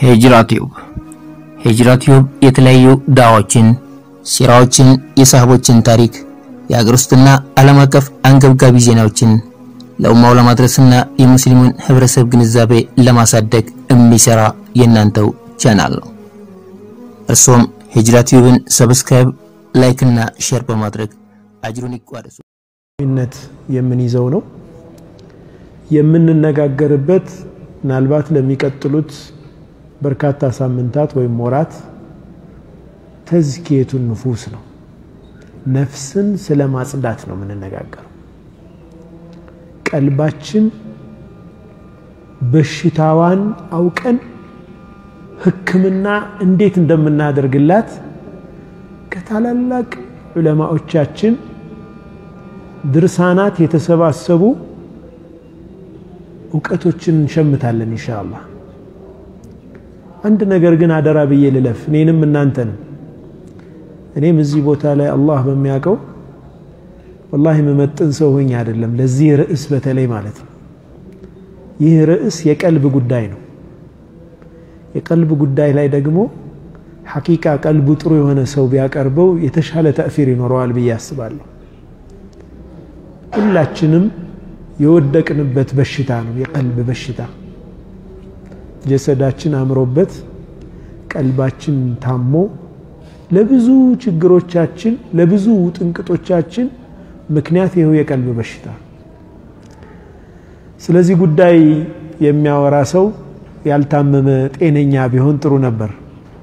ሂጅራ ቲዩብ ሂጅራ ቲዩብ የተለያዩ ዳዋዎችን፣ ሲራዎችን፣ የሳህቦችን ታሪክ፣ የሀገር ውስጥና ዓለም አቀፍ አንገብጋቢ ዜናዎችን ለኡማው ለማድረስና የሙስሊሙን ህብረተሰብ ግንዛቤ ለማሳደግ የሚሰራ የእናንተው ቻናል ነው። እርሶም ሂጅራ ቲዩብን ሰብስክራይብ፣ ላይክ እና ሼር በማድረግ አጅሩን ይቋደሱ። ነት የምንይዘው ነው የምንነጋገርበት ምናልባት ለሚቀጥሉት በርካታ ሳምንታት ወይም ወራት ተዝኪየቱን ንፉስ ነው። ነፍስን ስለ ማጽዳት ነው የምንነጋገረው። ቀልባችን በሽታዋን አውቀን ሕክምና እንዴት እንደምናደርግላት ከታላላቅ ዑለማዎቻችን ድርሳናት የተሰባሰቡ እውቀቶችን እንሸምታለን ኢንሻአላህ። አንድ ነገር ግን አደራ ብዬ ልለፍ፣ እኔንም እናንተንም። እኔም እዚህ ቦታ ላይ አላህ በሚያውቀው ወላሂ የምመጥን ሰው ሆኜ አይደለም፣ ለዚህ ርዕስ በተለይ ማለት ነው። ይህ ርዕስ የቀልብ ጉዳይ ነው። የቀልብ ጉዳይ ላይ ደግሞ ሐቂቃ ቀልቡ ጥሩ የሆነ ሰው ቢያቀርበው የተሻለ ተእፊር ይኖረዋል ብዬ አስባለሁ። ሁላችንም የወደቅንበት በሽታ ነው የቀልብ በሽታ። ጀሰዳችን አምሮበት ቀልባችን ታሞ ለብዙ ችግሮቻችን ለብዙ ጥንቅጦቻችን ምክንያት ይኸው የቀልብ በሽታ። ስለዚህ ጉዳይ የሚያወራ ሰው ያልታመመ ጤነኛ ቢሆን ጥሩ ነበር።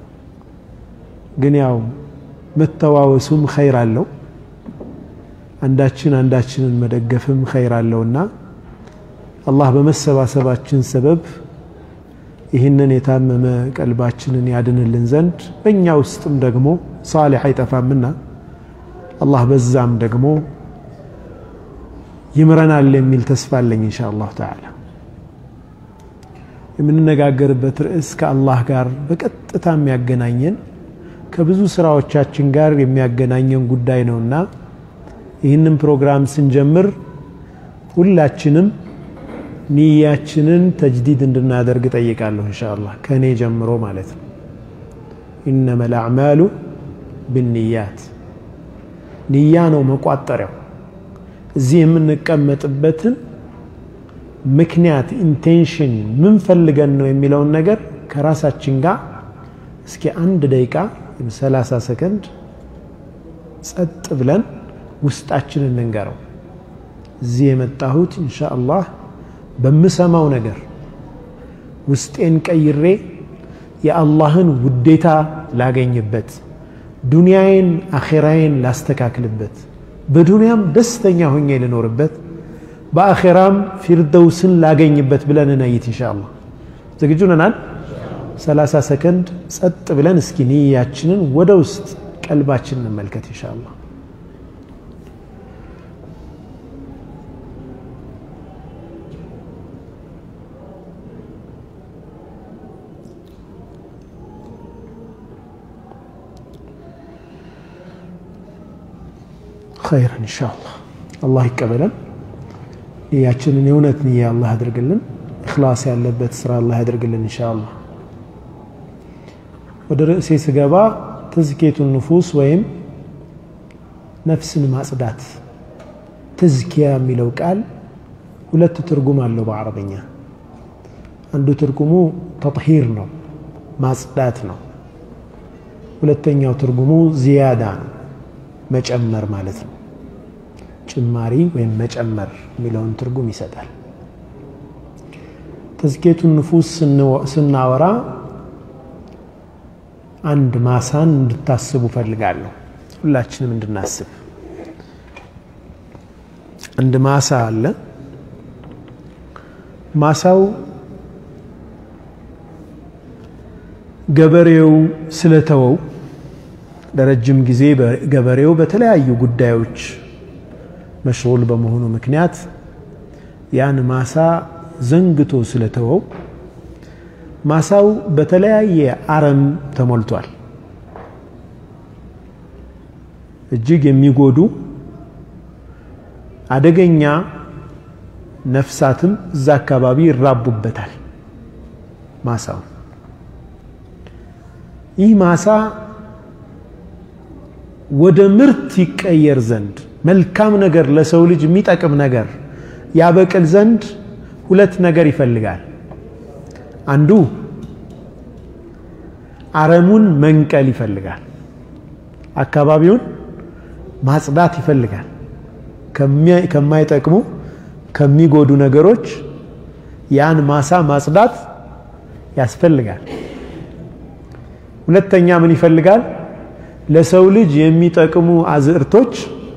ግን ያው መተዋወሱም ኸይር አለው አንዳችን አንዳችንን መደገፍም ኸይር አለውና አላህ በመሰባሰባችን ሰበብ ይህንን የታመመ ቀልባችንን ያድንልን ዘንድ በእኛ ውስጥም ደግሞ ሳሊሕ አይጠፋምና አላህ በዛም ደግሞ ይምረናል የሚል ተስፋ አለኝ ኢንሻ አላሁ ተዓላ። የምንነጋገርበት ርዕስ ከአላህ ጋር በቀጥታ የሚያገናኘን ከብዙ ስራዎቻችን ጋር የሚያገናኘን ጉዳይ ነውና ይህንን ፕሮግራም ስንጀምር ሁላችንም ንያችንን ተጅዲድ እንድናደርግ ጠይቃለሁ። ኢንሻአላህ ከእኔ ጀምሮ ማለት ነው። ኢነመል አዕማሉ ብንያት ንያ ነው መቋጠሪያው። እዚህ የምንቀመጥበትን ምክንያት ኢንቴንሽን ምን ፈልገን ነው የሚለውን ነገር ከራሳችን ጋር እስኪ አንድ ደቂቃ ሰላሳ ሰከንድ ጸጥ ብለን ውስጣችንን እንንገረው። እዚህ የመጣሁት ኢንሻአላህ በምሰማው ነገር ውስጤን ቀይሬ የአላህን ውዴታ ላገኝበት፣ ዱንያዬን አኼራዬን ላስተካክልበት፣ በዱንያም ደስተኛ ሆኜ ልኖርበት፣ በአኼራም ፊርደውስን ላገኝበት ብለን ነይት ኢንሻአላህ። ዝግጁ ነናል? ሰላሳ ሰከንድ ጸጥ ብለን እስኪ ንያችንን ወደ ውስጥ ቀልባችን እንመልከት ኢንሻአላህ። ኸይረን ኢንሻአላህ አላህ ይቀበለን። ንያችንን የእውነት ንያ አላህ ያድርግልን። እኽላስ ያለበት ስራ አላህ ያድርግልን ኢንሻአላህ። ወደ ርዕሴ ስገባ ተዝኪየቱን ንፉስ ወይም ነፍስን ማጽዳት። ተዝኪያ የሚለው ቃል ሁለት ትርጉም አለው በአረበኛ። አንዱ ትርጉሙ ተጥሂር ነው፣ ማጽዳት ነው። ሁለተኛው ትርጉሙ ዚያዳ ነው መጨመር ማለት ነው። ጭማሪ ወይም መጨመር የሚለውን ትርጉም ይሰጣል። ተዝኪየቱን ንፉስ ስናወራ አንድ ማሳን እንድታስቡ ፈልጋለሁ። ሁላችንም እንድናስብ አንድ ማሳ አለ። ማሳው ገበሬው ስለተወው ለረጅም ጊዜ ገበሬው በተለያዩ ጉዳዮች መሽጉል በመሆኑ ምክንያት ያን ማሳ ዘንግቶ ስለተወው ማሳው በተለያየ አረም ተሞልቷል። እጅግ የሚጎዱ አደገኛ ነፍሳትም እዛ አካባቢ ይራቡበታል ማሳው ይህ ማሳ ወደ ምርት ይቀየር ዘንድ መልካም ነገር ለሰው ልጅ የሚጠቅም ነገር ያበቅል ዘንድ ሁለት ነገር ይፈልጋል። አንዱ አረሙን መንቀል ይፈልጋል። አካባቢውን ማጽዳት ይፈልጋል። ከማይጠቅሙ ከሚጎዱ ነገሮች ያን ማሳ ማጽዳት ያስፈልጋል። ሁለተኛ ምን ይፈልጋል? ለሰው ልጅ የሚጠቅሙ አዝዕርቶች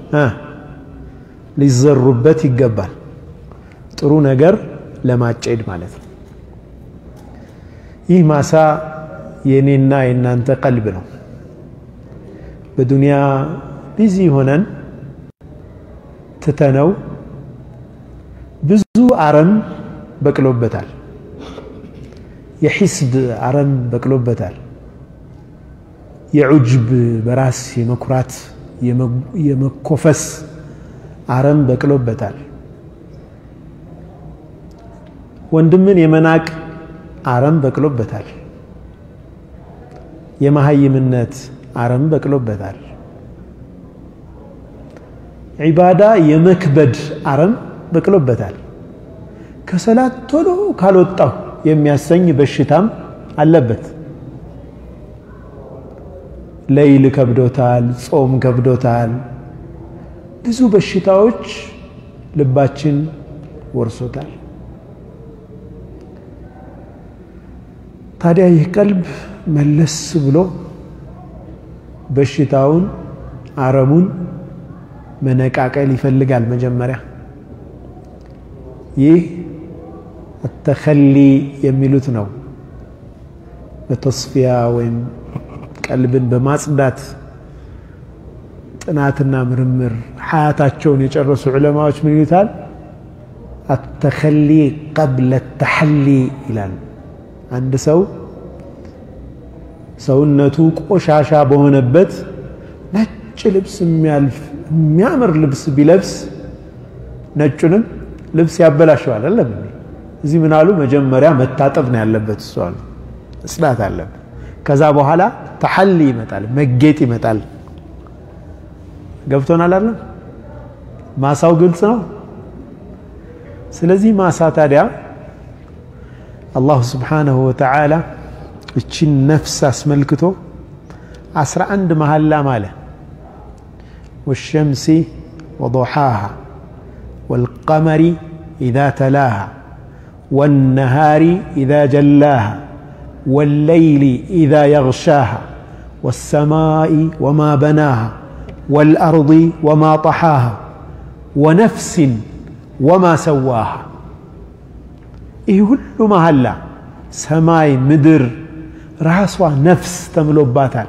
ሊዘሩበት ይገባል። ጥሩ ነገር ለማጨድ ማለት ነው። ይህ ማሳ የእኔና የእናንተ ቀልብ ነው። በዱንያ ቢዚ ሆነን ትተነው ብዙ አረም በቅሎበታል። የሒስድ አረም በቅሎበታል። የዑጅብ በራስ የመኩራት የመኮፈስ አረም በቅሎበታል። ወንድምን የመናቅ አረም በቅሎበታል። የመሀይምነት አረም በቅሎበታል። ዒባዳ የመክበድ አረም በቅሎበታል። ከሰላት ቶሎ ካልወጣሁ የሚያሰኝ በሽታም አለበት። ለይል ከብዶታል፣ ጾም ከብዶታል። ብዙ በሽታዎች ልባችን ወርሶታል። ታዲያ ይህ ቀልብ መለስ ብሎ በሽታውን አረሙን መነቃቀል ይፈልጋል። መጀመሪያ ይህ አተኸሊ የሚሉት ነው። በተስፊያ ወይም ቀልብን በማጽዳት ጥናትና ምርምር ሀያታቸውን የጨረሱ ዑለማዎች ምን ይሉታል? አተኸሊ ቀብለ ተሐሊ ይላል። አንድ ሰው ሰውነቱ ቆሻሻ በሆነበት ነጭ ልብስ የሚያልፍ የሚያምር ልብስ ቢለብስ ነጩንም ልብስ ያበላሸዋል። አለም እዚህ ምን አሉ? መጀመሪያ መታጠብ ነው ያለበት። እሱ አሉ እጽዳት አለበት። ከዛ በኋላ ተሐሊ ይመጣል፣ መጌጥ ይመጣል። ገብቶናል አለም ማሳው ግልጽ ነው። ስለዚህ ማሳ ታዲያ አላሁ ስብሓነሁ ወተዓላ እቺን ነፍስ አስመልክቶ አስራ አንድ መሐላ ማለ ወሸምሲ ወضሓሃ ወልቀመሪ ኢዛ ተላሃ ወነሃሪ ኢዛ ጀላሃ ወለይሊ ኢዛ የግሻሃ ወሰማኢ ወማ በናሃ ወልአርض ወማ ጠሓሃ ወነፍሲን ወማ ሰዋሃ ይህ ሁሉ መሐላ ሰማይ ምድር ራሷ ነፍስ ተምሎባታል።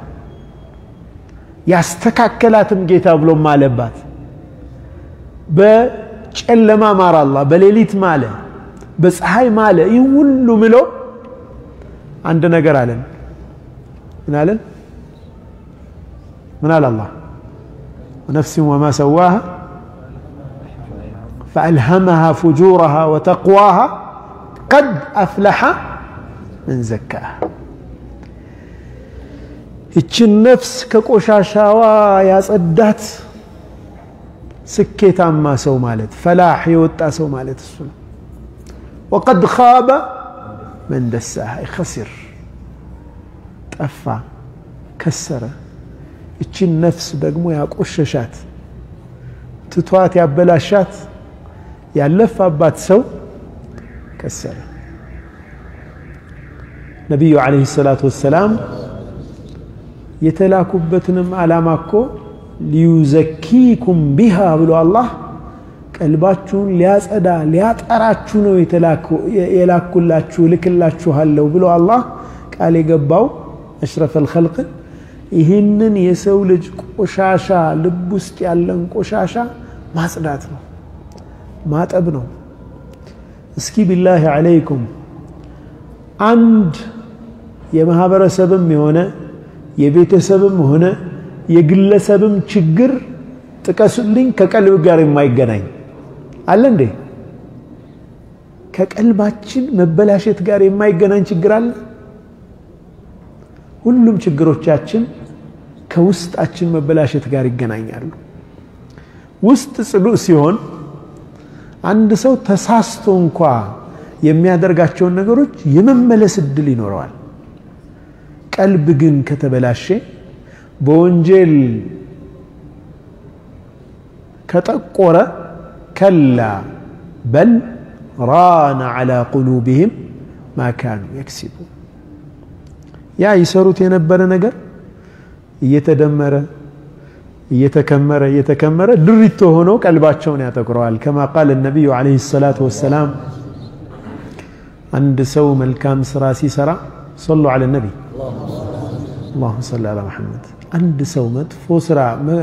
ያስተካከላትም ጌታ ብሎም አለባት። በጨለማ ማረ አላህ፣ በሌሊት ማለ፣ በፀሐይ ማለ። ይህ ሁሉ ምሎ አንድ ነገር አለን። ምን አለን? ምን አለ አላህ? ወነፍሲን ወማ ሰዋሃ ፈአልሀመሃ ፉጁረሃ ወተቅዋሃ ቀድ አፍለሐ ምን ዘካሃ ይችን ነፍስ ከቆሻሻዋ ያጸዳት ስኬታማ ሰው ማለት ፈላሕ የወጣ ሰው ማለት እሱ ነው። ወቀድ ኻበ መን ደሳሃ ይኸሲር ጠፋ፣ ከሰረ። ይችን ነፍስ ደግሞ ያቆሸሻት ትቷት ያበላሻት ያለፋባት ሰው ከሰረ። ነቢዩ ዓለይሂ ሰላቱ ወሰላም የተላኩበትንም ዓላማ እኮ ሊዩዘኪኩም ቢሃ ብሎ አላህ ቀልባችሁን ሊያጸዳ ሊያጠራችሁ ነው የላኩላችሁ ልክላችኋለሁ ብሎ አላህ ቃል የገባው አሽረፈል ኸልቅን ይህንን የሰው ልጅ ቆሻሻ ልብ ውስጥ ያለን ቆሻሻ ማጽዳት ነው፣ ማጠብ ነው። እስኪ ቢላሂ ዓለይኩም አንድ የማህበረሰብም የሆነ የቤተሰብም ሆነ የግለሰብም ችግር ጥቀሱልኝ ከቀልብ ጋር የማይገናኝ አለ እንዴ? ከቀልባችን መበላሸት ጋር የማይገናኝ ችግር አለ? ሁሉም ችግሮቻችን ከውስጣችን መበላሸት ጋር ይገናኛሉ። ውስጥ ጽሉእ ሲሆን አንድ ሰው ተሳስቶ እንኳ የሚያደርጋቸውን ነገሮች የመመለስ እድል ይኖረዋል። ቀልብ ግን ከተበላሸ በወንጀል ከጠቆረ ከላ በል ራነ ዐላ ቁሉብህም ማ ካኑ የክሲቡ ያ ይሰሩት የነበረ ነገር እየተደመረ እየተከመረ እየተከመረ ድሪቶ ሆኖ ቀልባቸውን ያጠቁረዋል። ከማ ቃል ነቢዩ ዓለይሂ ሰላቱ ወሰላም አንድ ሰው መልካም ስራ ሲሰራ ሰሉ ዐለ ነቢይ አላሁመ ሰሊ ዐላ ሙሐመድ። አንድ ሰው መጥፎ ስራ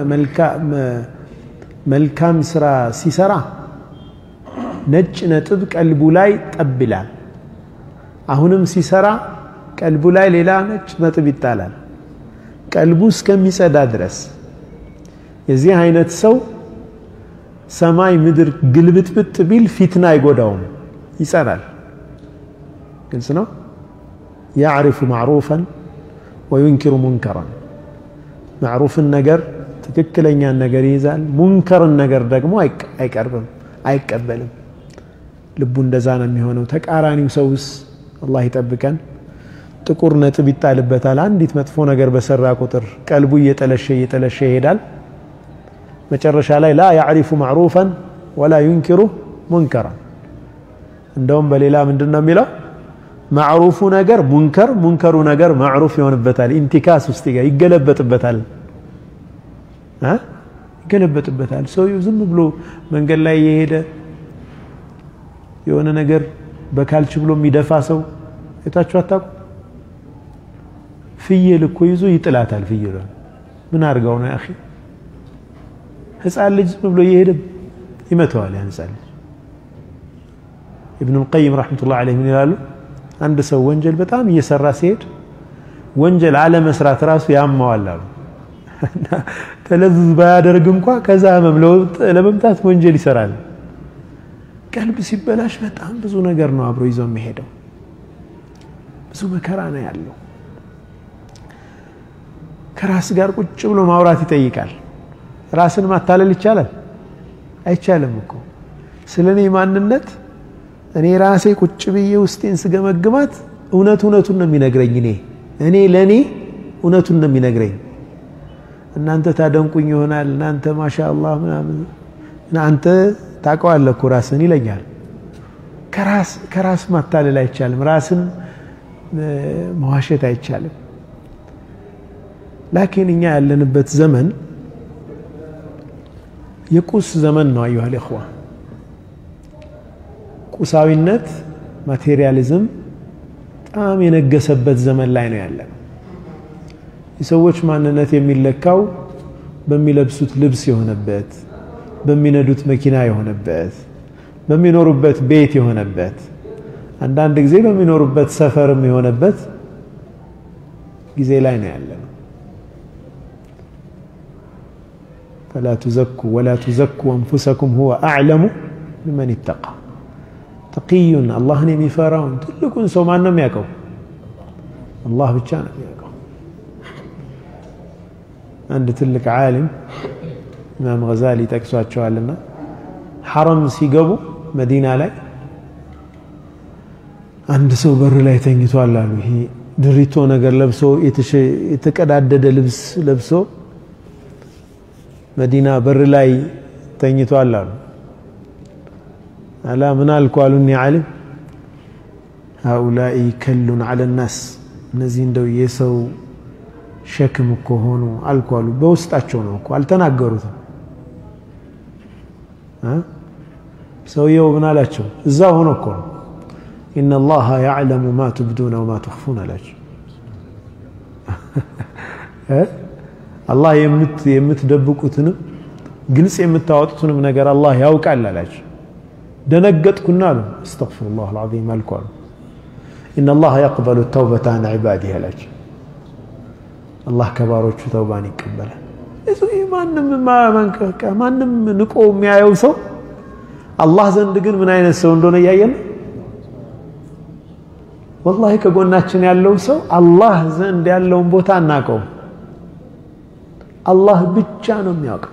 መልካም ስራ ሲሰራ ነጭ ነጥብ ቀልቡ ላይ ጠብ ይላል። አሁንም ሲሰራ ቀልቡ ላይ ሌላ ነጭ ነጥብ ይጣላል፣ ቀልቡ እስከሚጸዳ ድረስ። የዚህ አይነት ሰው ሰማይ ምድር ግልብጥብጥ ቢል ፊትና አይጎዳውም፣ ይጸናል። ግልጽ ነው። ያዕሪፉ ማዕሩፈን ወዩንኪሩ ሙንከረን ማዕሩፍን ነገር ትክክለኛን ነገር ይይዛል። ሙንከርን ነገር ደግሞ አይቀርብም፣ አይቀበልም። ልቡ እንደዛ ነው የሚሆነው። ተቃራኒው ሰውስ አላህ ይጠብቀን፣ ጥቁር ነጥብ ይጣልበታል። አንዲት መጥፎ ነገር በሰራ ቁጥር ቀልቡ እየጠለሸ እየጠለሸ ይሄዳል። መጨረሻ ላይ ላ ያዕሪፉ ማዕሩፈን ወላ ዩንኪሩ ሙንከረን። እንደውም በሌላ ምንድን ነው የሚለው ማዕሩፉ ነገር ሙንከር፣ ሙንከሩ ነገር ማዕሩፍ ይሆንበታል። ኢንቲካስ ውስጥ ይገለበጥበታል ይገለበጥበታል። ሰውየው ዝም ብሎ መንገድ ላይ የሄደ የሆነ ነገር በካልች ብሎ የሚደፋ ሰው የታችሁ አታውቁ? ፍየል እኮ ይዞ ይጥላታል። ፍየሏ ምን አድርጋው ነው አኺ? ህፃን ልጅ ዝም ብሎ እየሄደ ይመተዋል። ያን ህፃን ልጅ ኢብኑል ቀይም ረሕመቱላህ ዐለይሂ ምን ይላሉ? አንድ ሰው ወንጀል በጣም እየሰራ ሲሄድ ወንጀል አለመስራት ራሱ ያማዋል አሉ። ተለዝዝ ባያደርግ እንኳ ከዛ ህመም ለመምጣት ወንጀል ይሰራል። ቀልብ ሲበላሽ በጣም ብዙ ነገር ነው አብሮ ይዞ የሚሄደው። ብዙ መከራ ነው ያለው። ከራስ ጋር ቁጭ ብሎ ማውራት ይጠይቃል። ራስን ማታለል ይቻላል? አይቻልም እኮ ስለ እኔ ማንነት እኔ ራሴ ቁጭ ብዬ ውስጤን ስገመግማት እውነት እውነቱን ነው የሚነግረኝ። እኔ እኔ ለእኔ እውነቱን ነው የሚነግረኝ። እናንተ ታደንቁኝ ይሆናል። እናንተ ማሻ አላህ ምናምን አንተ ታውቀዋለህ እኮ ራስን ይለኛል። ከራስ ማታለል አይቻልም። ራስን መዋሸት አይቻልም። ላኪን እኛ ያለንበት ዘመን የቁስ ዘመን ነው። አዩሃል ኢኽዋ ቁሳዊነት ማቴሪያሊዝም በጣም የነገሰበት ዘመን ላይ ነው ያለነው። የሰዎች ማንነት የሚለካው በሚለብሱት ልብስ የሆነበት፣ በሚነዱት መኪና የሆነበት፣ በሚኖሩበት ቤት የሆነበት፣ አንዳንድ ጊዜ በሚኖሩበት ሰፈርም የሆነበት ጊዜ ላይ ነው ያለነው። ፈላ ቱዘኩ ወላ ቱዘኩ አንፉሰኩም ሁወ አዕለሙ ቢመን ይተቃ ተቂዩን አላህን የሚፈራውን ትልቁን ሰው ማን ነው የሚያውቀው? አላህ ብቻ ነው የሚያውቀው። አንድ ትልቅ ዓሊም ኢማም ገዛሊ ጠቅሷቸዋልና ሐረም ሲገቡ መዲና ላይ አንድ ሰው በር ላይ ተኝቷል አሉ። ይሄ ድሪቶ ነገር ለብሶ የተቀዳደደ ልብስ ለብሶ መዲና በር ላይ ተኝቷል አሉ። አላ ምን አልኩ አሉኒ ዓሊም ሃኡላኢ ከሉን ዐለ ናስ እነዚህ እንደው የሰው ሸክም እኮ ሆኑ አልኩ አሉ። በውስጣቸው ነው እኮ አልተናገሩትም። ሰውየው ምን አላቸው? እዛ ሆኖ እኮ ነው ኢነ ላሀ ያዕለሙ ማ ትብዱነ ወማ ትኽፉን አላቸው። አላህ የምትደብቁትንም ግልጽ የምታወጡትንም ነገር አላህ ያውቃል አላቸው። ደነገጥኩና አሉ አስተግፊሩላህ አልዓዚም አልኩ አሉ ኢነ ላሀ የቅበሉ ተውበተ አን ዒባዲህ አላቸው። አላህ ከባሮቹ ተውባን ይቀበላል። ማንም ንቆ የሚያየው ሰው አላህ ዘንድ ግን ምን አይነት ሰው እንደሆነ እያየን ወላሂ ከጎናችን ያለው ሰው አላህ ዘንድ ያለውን ቦታ አናውቀውም። አላህ ብቻ ነው የሚያውቀው።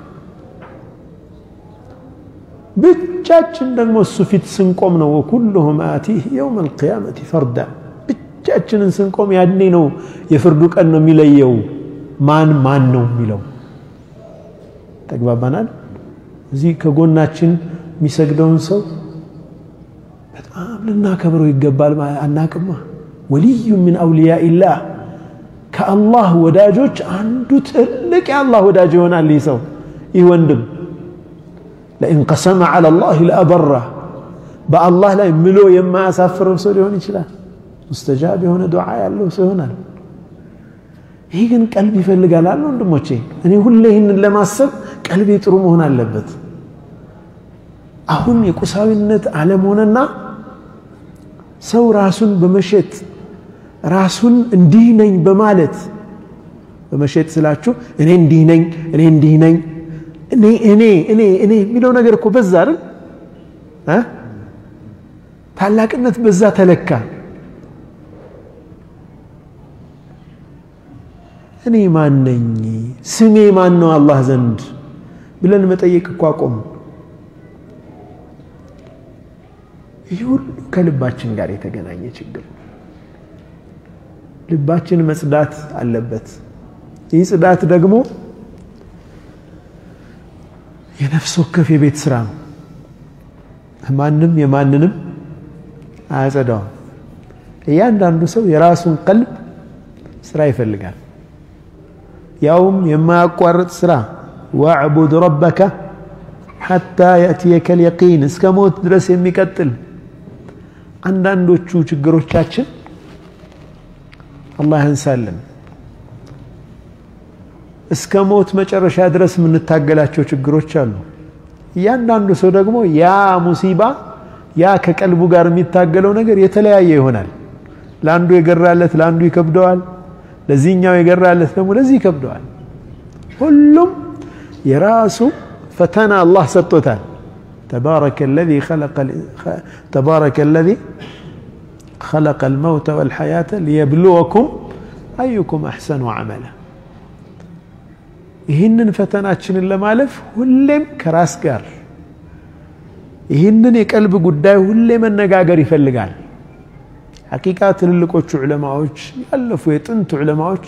ብቻችን ደግሞ እሱ ፊት ስንቆም ነው ወኩሉሁም አቲህ የውም አልቅያመቲ ፈርዳ። ብቻችንን ስንቆም ያኔ ነው የፍርዱ ቀን ነው የሚለየው ማን ማን ነው የሚለው። ተግባባናል። እዚህ ከጎናችን የሚሰግደውን ሰው በጣም ልናከብረው ይገባል። አናቅማ ወልዩ ምን አውልያኢላህ ከአላህ ወዳጆች አንዱ ትልቅ የአላህ ወዳጅ ይሆናል። ይህ ሰው ይህ ወንድም ለኢን ቀሰመ ዐላ ላህ ለአበራ በአላህ ላይ ምሎ የማያሳፍረው ሰው ሊሆን ይችላል። ሙስተጃብ የሆነ ዱዓ ያለው ሰው ይሆናል። ይህ ግን ቀልብ ይፈልጋል አለ ወንድሞቼ። እኔ ሁሌ ይህንን ለማሰብ ቀልቤ ጥሩ መሆን አለበት። አሁን የቁሳዊነት ዓለም ሆነና ሰው ራሱን በመሸጥ ራሱን እንዲህ ነኝ በማለት በመሸጥ ስላችሁ እኔ እንዲህ ነኝ እኔ እንዲህ ነኝ እኔ እኔ እኔ እኔ የሚለው ነገር እኮ በዛ አይደል? ታላቅነት በዛ ተለካ። እኔ ማን ነኝ? ስሜ ማን ነው አላህ ዘንድ ብለን መጠየቅ እኮ አቆም። ይህ ሁሉ ከልባችን ጋር የተገናኘ ችግር ልባችን መጽዳት አለበት። ይህ ጽዳት ደግሞ የነፍስ ወከፍ የቤት ስራ ነው። ማንም የማንንም አያጸዳውም። እያንዳንዱ ሰው የራሱን ቀልብ ስራ ይፈልጋል። ያውም የማያቋርጥ ስራ ወዕቡድ ረበከ ሐታ የእትየከ ልየቂን እስከ ሞት ድረስ የሚቀጥል አንዳንዶቹ ችግሮቻችን አላህ ያንሳልን። እስከ ሞት መጨረሻ ድረስ የምንታገላቸው ችግሮች አሉ። እያንዳንዱ ሰው ደግሞ ያ ሙሲባ ያ ከቀልቡ ጋር የሚታገለው ነገር የተለያየ ይሆናል። ለአንዱ የገራለት ለአንዱ ይከብደዋል። ለዚህኛው የገራለት ደግሞ ለዚህ ይከብደዋል። ሁሉም የራሱ ፈተና አላህ ሰጥቶታል። ተባረከ ለዚ خلق الموت والحياة ليبلوكم أيكم أحسن عملا ይህንን ፈተናችንን ለማለፍ ሁሌም ከራስ ጋር ይህንን የቀልብ ጉዳይ ሁሌ መነጋገር ይፈልጋል። ሐቂቃ ትልልቆቹ ዑለማዎች ያለፉ የጥንት ዑለማዎች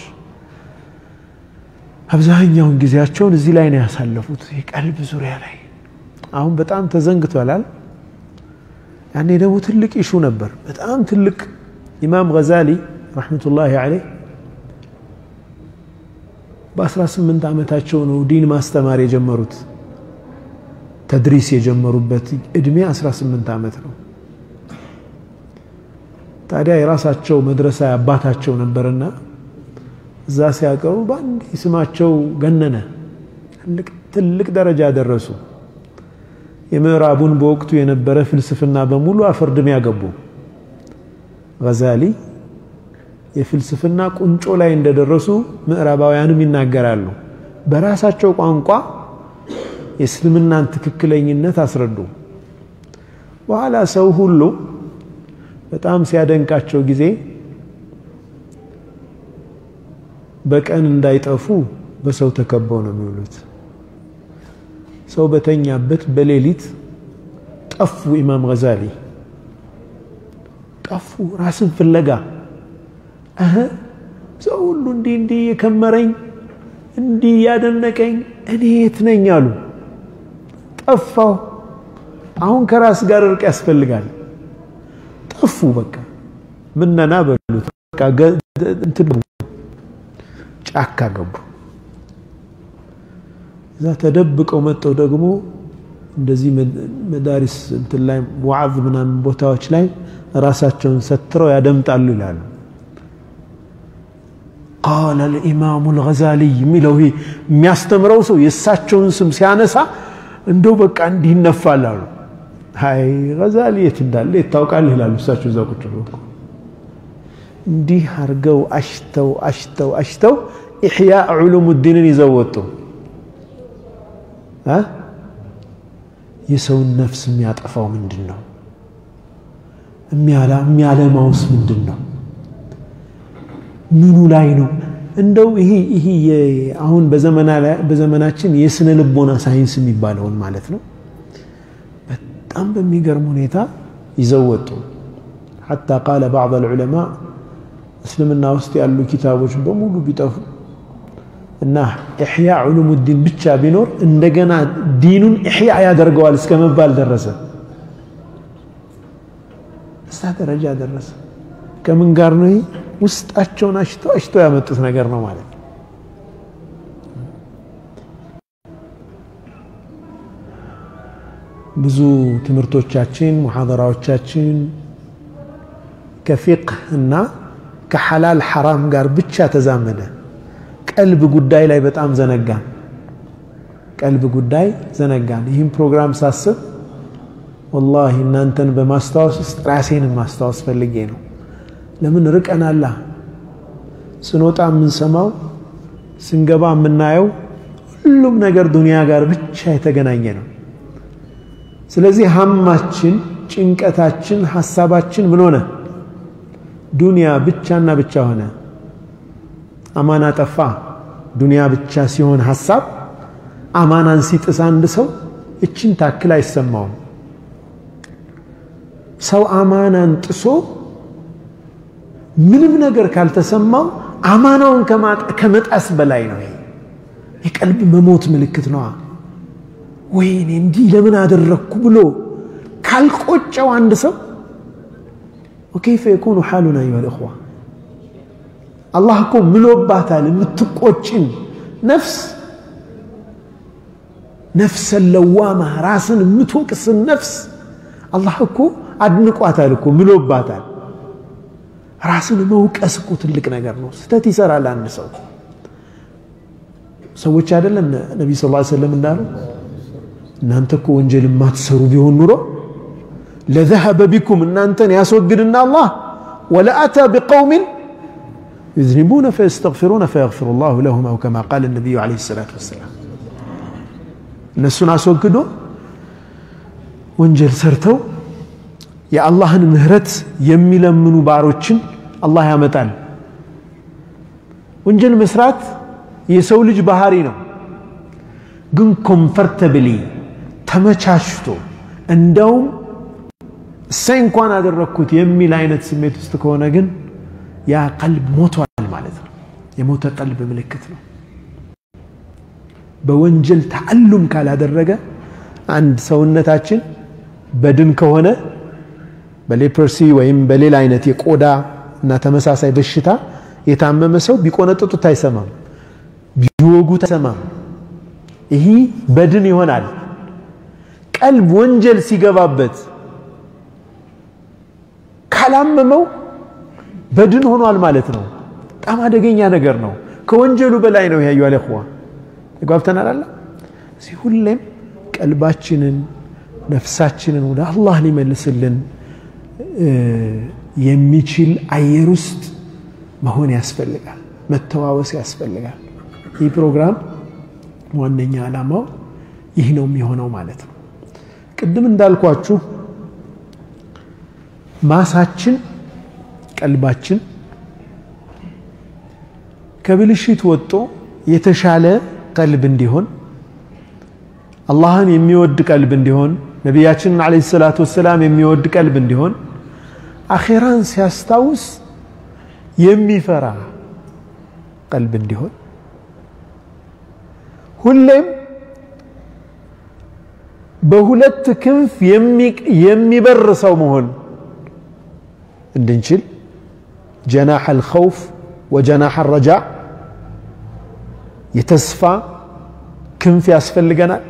አብዛኛውን ጊዜያቸውን እዚህ ላይ ነው ያሳለፉት፣ የቀልብ ዙሪያ ላይ። አሁን በጣም ተዘንግቷላል። ያኔ ደግሞ ትልቅ ኢሹ ነበር። በጣም ትልቅ ኢማም ገዛሊ ረሕመቱላሂ ዓለይህ በ18 ዓመታቸው ነው ዲን ማስተማር የጀመሩት። ተድሪስ የጀመሩበት እድሜ 18 ዓመት ነው። ታዲያ የራሳቸው መድረሳ አባታቸው ነበርና እዛ ሲያቀሩ በአንድ ስማቸው ገነነ፣ ትልቅ ደረጃ ደረሱ። የምዕራቡን በወቅቱ የነበረ ፍልስፍና በሙሉ አፈርድም ያገቡ ገዛሊ የፍልስፍና ቁንጮ ላይ እንደደረሱ ምዕራባውያንም ይናገራሉ። በራሳቸው ቋንቋ የእስልምናን ትክክለኝነት አስረዱ። በኋላ ሰው ሁሉ በጣም ሲያደንቃቸው ጊዜ በቀን እንዳይጠፉ በሰው ተከበው ነው የሚውሉት። ሰው በተኛበት በሌሊት ጠፉ። ኢማም ገዛሊ ጠፉ ራስን ፍለጋ እህ ሰው ሁሉ እንዲህ እንዲህ የከመረኝ እንዲህ ያደነቀኝ እኔ የት ነኝ አሉ። ጠፋው። አሁን ከራስ ጋር እርቅ ያስፈልጋል። ጠፉ። በቃ ምነና በሉት። በቃ እንትን ጫካ ገቡ። እዛ ተደብቀው መጠው ደግሞ እንደዚህ መዳሪስ እንትን ላይ ዋዕዝ ምናምን ቦታዎች ላይ ራሳቸውን ሰትረው ያደምጣሉ ይላሉ። ቃለ ልኢማሙ ልገዛሊይ የሚለው ይሄ የሚያስተምረው ሰው የእሳቸውን ስም ሲያነሳ እንደው በቃ እንዲህ ይነፋል አሉ። አይ ገዛሊ የት እንዳለ የት ታውቃለህ ይላሉ። እሳቸው እዛ ቁጭ ብሎ እንዲህ አርገው አሽተው አሽተው አሽተው ኢሕያ ዑሉም ዲንን ይዘው ወጡ። የሰውን ነፍስ የሚያጠፋው ምንድን ነው? የሚያለማውስ ምንድን ነው? ምኑ ላይ ነው? እንደው ይሄ ይሄ አሁን በዘመናችን የስነ ልቦና ሳይንስ የሚባለውን ማለት ነው በጣም በሚገርም ሁኔታ ይዘው ወጡ። ሐታ ቃለ ባዕድ አልዑለማ እስልምና ውስጥ ያሉ ኪታቦች በሙሉ ቢጠፉ እና ኢሕያ ዑሉሙ ዲን ብቻ ቢኖር እንደገና ዲኑን ኢሕያ ያደርገዋል እስከ መባል ደረሰ። እሳ ደረጃ ደረሰ። ከምን ጋር ነው? ይህ ውስጣቸውን አሽተው አሽተው ያመጡት ነገር ነው ማለት ነው። ብዙ ትምህርቶቻችን ሙሐደራዎቻችን ከፊቅህ እና ከሐላል ሐራም ጋር ብቻ ተዛመደ። ቀልብ ጉዳይ ላይ በጣም ዘነጋን። ቀልብ ጉዳይ ዘነጋን። ይህም ፕሮግራም ሳስብ ወላሂ እናንተን በማስታወስ ውስጥ ራሴንም ማስታወስ ፈልጌ ነው። ለምን ርቀናላ። ስንወጣ የምንሰማው ስንገባ የምናየው ሁሉም ነገር ዱንያ ጋር ብቻ የተገናኘ ነው። ስለዚህ ሀማችን፣ ጭንቀታችን፣ ሀሳባችን ምን ሆነ? ዱንያ ብቻና ብቻ ሆነ። አማና ጠፋ። ዱንያ ብቻ ሲሆን ሀሳብ አማናን ሲጥስ አንድ ሰው እችን ታክል አይሰማውም። ሰው አማናን ጥሶ ምንም ነገር ካልተሰማው አማናውን ከመጣስ በላይ ነው። ይሄ የቀልብ መሞት ምልክት ነዋ። ወይኔ እንዲህ ለምን አደረግኩ ብሎ ካልቆጨው አንድ ሰው ወከይፈ የኩኑ ሓሉና አዩሃ ልእኽዋ አላህ እኮ ምሎባታል። የምትቆጭን ነፍስ ነፍሰን ለዋማ ራስን የምትወቅስን ነፍስ አላህ እኮ አድንቋታል እኮ ምሎባታል። ራስን መውቀስ እኮ ትልቅ ነገር ነው። ስህተት ይሰራል አንድ ሰው። ሰዎች አይደለም ነቢ ስ ሰለም እንዳሉ እናንተ እኮ ወንጀል የማትሰሩ ቢሆን ኑሮ ለዘሀበ ቢኩም እናንተን ያስወግድና አላህ ወለአታ ቢቀውሚን ዩዝኒቡነ ፈየስተግፊሩነ ፈየግፊሩ ላሁ ለሁም አው ከማ ቃል ነቢዩ ዓለይሂ ሰላቱ ወሰላም እነሱን አስወግዶ ወንጀል ሰርተው የአላህን ምህረት የሚለምኑ ባሮችን አላህ ያመጣል። ወንጀል መስራት የሰው ልጅ ባህሪ ነው። ግን ኮምፈርተብሊ ተመቻችቶ እንደውም እሳይ እንኳን አደረግኩት የሚል አይነት ስሜት ውስጥ ከሆነ ግን ያ ቀልብ ሞቷል ማለት ነው። የሞተ ቀልብ ምልክት ነው። በወንጀል ተአሉም ካላደረገ አንድ ሰውነታችን በድን ከሆነ በሌፕርሲ ወይም በሌላ አይነት የቆዳ እና ተመሳሳይ በሽታ የታመመ ሰው ቢቆነጥጡት አይሰማም፣ ቢወጉት አይሰማም። ይህ በድን ይሆናል። ቀልብ ወንጀል ሲገባበት ካላመመው በድን ሆኗል ማለት ነው። በጣም አደገኛ ነገር ነው። ከወንጀሉ በላይ ነው። ያዩ አለኹዋ ተጓብተናል አለ እዚህ ሁሌም ቀልባችንን ነፍሳችንን ወደ አላህ ሊመልስልን የሚችል አየር ውስጥ መሆን ያስፈልጋል። መተዋወስ ያስፈልጋል። ይህ ፕሮግራም ዋነኛ ዓላማው ይህ ነው የሚሆነው ማለት ነው። ቅድም እንዳልኳችሁ ማሳችን ቀልባችን ከብልሽት ወጥቶ የተሻለ ቀልብ እንዲሆን አላህን የሚወድ ቀልብ እንዲሆን ነቢያችንን ዓለይሂ ሰላቱ ወሰላም የሚወድ ቀልብ እንዲሆን አኼራን ሲያስታውስ የሚፈራ ቀልብ እንዲሆን ሁሌም በሁለት ክንፍ የሚበር ሰው መሆን እንድንችል ጀናሕ አልኸውፍ ወጀናሕ አረጃ የተስፋ ክንፍ ያስፈልገናል።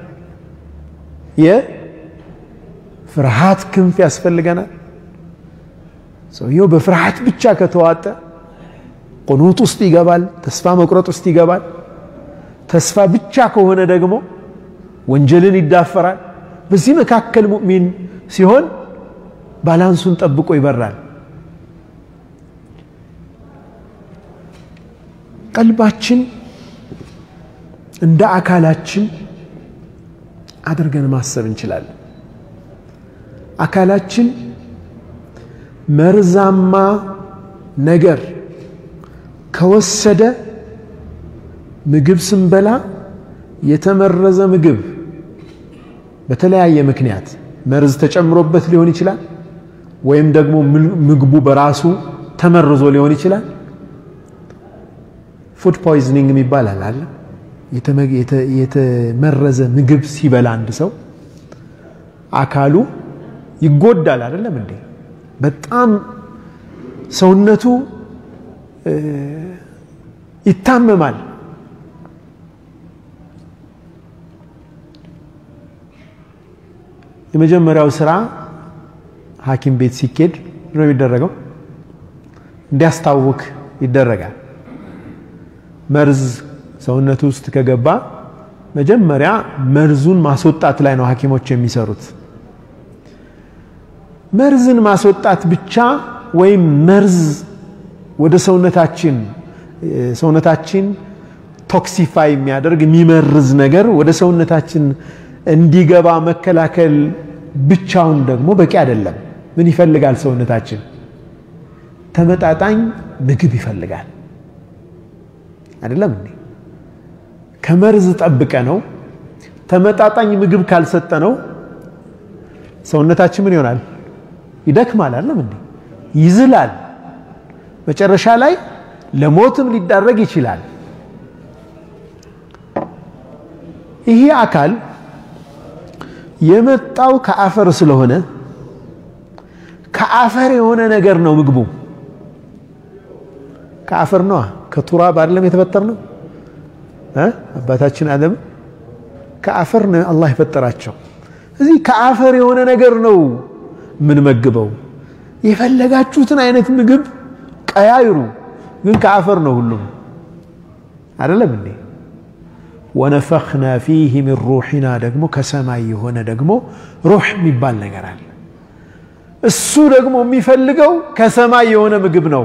የፍርሃት ክንፍ ያስፈልገናል። ሰውየው በፍርሃት ብቻ ከተዋጠ ቁኑጥ ውስጥ ይገባል፣ ተስፋ መቁረጥ ውስጥ ይገባል። ተስፋ ብቻ ከሆነ ደግሞ ወንጀልን ይዳፈራል። በዚህ መካከል ሙእሚን ሲሆን ባላንሱን ጠብቆ ይበራል። ቀልባችን እንደ አካላችን አድርገን ማሰብ እንችላለን። አካላችን መርዛማ ነገር ከወሰደ ምግብ ስንበላ የተመረዘ ምግብ በተለያየ ምክንያት መርዝ ተጨምሮበት ሊሆን ይችላል፣ ወይም ደግሞ ምግቡ በራሱ ተመርዞ ሊሆን ይችላል። ፉድ ፖይዝኒንግ የሚባል አለ። የተመረዘ ምግብ ሲበላ አንድ ሰው አካሉ ይጎዳል። አይደለም እንዴ? በጣም ሰውነቱ ይታመማል። የመጀመሪያው ስራ ሐኪም ቤት ሲኬድ ነው የሚደረገው፣ እንዲያስታውክ ይደረጋል። መርዝ ሰውነቱ ውስጥ ከገባ መጀመሪያ መርዙን ማስወጣት ላይ ነው ሐኪሞች የሚሰሩት። መርዝን ማስወጣት ብቻ ወይም መርዝ ወደ ሰውነታችን ሰውነታችን ቶክሲፋይ የሚያደርግ የሚመርዝ ነገር ወደ ሰውነታችን እንዲገባ መከላከል ብቻውን ደግሞ በቂ አይደለም። ምን ይፈልጋል ሰውነታችን? ተመጣጣኝ ምግብ ይፈልጋል። አይደለም እንዴ? ከመርዝ ጠብቀ ነው ተመጣጣኝ ምግብ ካልሰጠ ነው ሰውነታችን ምን ይሆናል? ይደክማል። አይደለም እንዴ? ይዝላል። መጨረሻ ላይ ለሞትም ሊዳረግ ይችላል። ይሄ አካል የመጣው ከአፈር ስለሆነ ከአፈር የሆነ ነገር ነው ምግቡ። ከአፈር ነዋ። ከቱራብ አይደለም የተፈጠር ነው። አባታችን አደም ከአፈር ነው አላህ የፈጠራቸው። እዚህ ከአፈር የሆነ ነገር ነው የምንመግበው። የፈለጋችሁትን አይነት ምግብ ቀያይሩ፣ ግን ከአፈር ነው ሁሉም። አይደለም እንዴ? ወነፈኽና ፊህ ሚን ሩሒና ደግሞ ከሰማይ የሆነ ደግሞ ሩሕ የሚባል ነገር አለ። እሱ ደግሞ የሚፈልገው ከሰማይ የሆነ ምግብ ነው።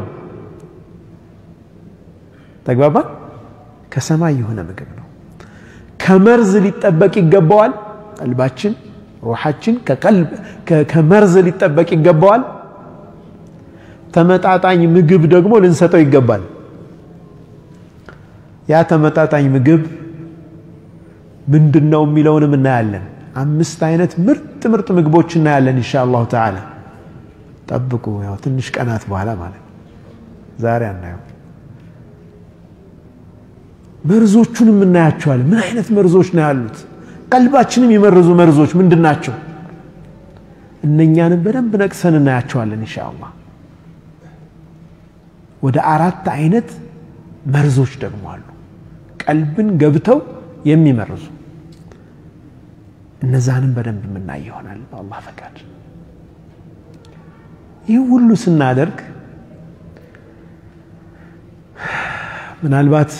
ተግባባ? ከሰማይ የሆነ ምግብ ነው። ከመርዝ ሊጠበቅ ይገባዋል። ቀልባችን፣ ሩሓችን ከመርዝ ሊጠበቅ ይገባዋል። ተመጣጣኝ ምግብ ደግሞ ልንሰጠው ይገባል። ያ ተመጣጣኝ ምግብ ምንድን ነው የሚለውንም እናያለን። አምስት አይነት ምርጥ ምርጥ ምግቦች እናያለን ኢንሻአላሁ ተዓላ። ጠብቁ፣ ያው ትንሽ ቀናት በኋላ ማለት ዛሬ አናየው። መርዞቹንም እናያቸዋለን። ምን አይነት መርዞች ነው ያሉት? ቀልባችንም የመረዙ መርዞች ምንድን ናቸው? እነኛንም በደንብ ነቅሰን እናያቸዋለን ኢንሻአላህ። ወደ አራት አይነት መርዞች ደግሞ አሉ፣ ቀልብን ገብተው የሚመርዙ እነዛንም በደንብ የምናይ ይሆናል በአላህ ፈቃድ። ይህ ሁሉ ስናደርግ ምናልባት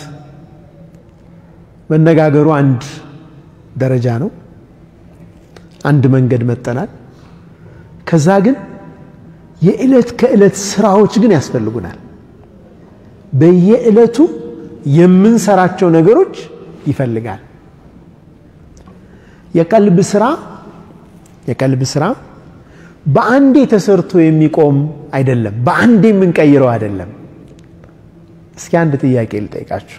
መነጋገሩ አንድ ደረጃ ነው፣ አንድ መንገድ መጠናል። ከዛ ግን የዕለት ከዕለት ስራዎች ግን ያስፈልጉናል። በየዕለቱ የምንሰራቸው ነገሮች ይፈልጋል። የቀልብ ስራ የቀልብ ስራ በአንዴ ተሰርቶ የሚቆም አይደለም። በአንዴ የምንቀይረው አይደለም። እስኪ አንድ ጥያቄ ልጠይቃችሁ።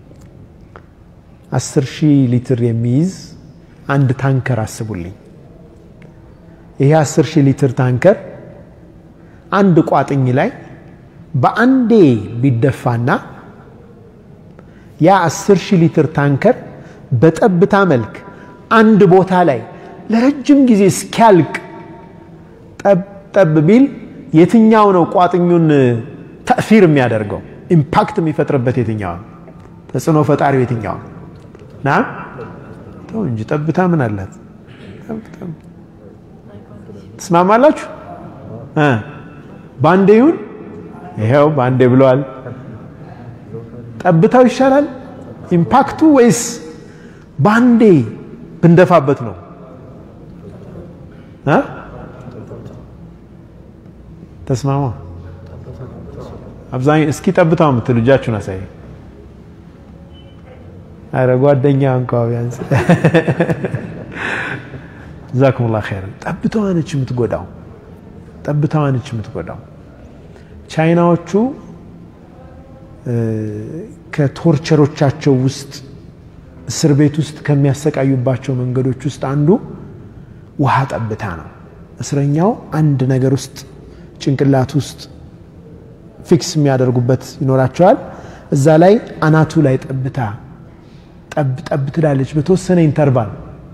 አስር ሺህ ሊትር የሚይዝ አንድ ታንከር አስቡልኝ። ይሄ አስር ሺህ ሊትር ታንከር አንድ ቋጥኝ ላይ በአንዴ ቢደፋና ያ አስር ሺህ ሊትር ታንከር በጠብታ መልክ አንድ ቦታ ላይ ለረጅም ጊዜ እስኪያልቅ ጠብ ጠብ ቢል የትኛው ነው ቋጥኙን ተእሲር የሚያደርገው ኢምፓክት የሚፈጥርበት የትኛው ነው? ተጽዕኖ ፈጣሪው የትኛው ነው? ና ተው እንጂ ጠብታ ምን አላት? ትስማማላችሁ? በአንዴ ይሁን ይሄው በአንዴ ብለዋል። ጠብታው ይሻላል ኢምፓክቱ ወይስ በአንዴ ብንደፋበት ነው? ተስማማ። አብዛኛው እስኪ ጠብታው የምትሉ እጃችሁን አሳይ። አረ ጓደኛ እንኳ ቢያንስ ጀዛኩሙላህ ኸይረን። ጠብታዋ ነች የምትጎዳው፣ ጠብታዋ ነች የምትጎዳው። ቻይናዎቹ ከቶርቸሮቻቸው ውስጥ እስር ቤት ውስጥ ከሚያሰቃዩባቸው መንገዶች ውስጥ አንዱ ውሃ ጠብታ ነው። እስረኛው አንድ ነገር ውስጥ ጭንቅላት ውስጥ ፊክስ የሚያደርጉበት ይኖራቸዋል። እዛ ላይ አናቱ ላይ ጠብታ ጠብ ጠብ ትላለች በተወሰነ ኢንተርቫል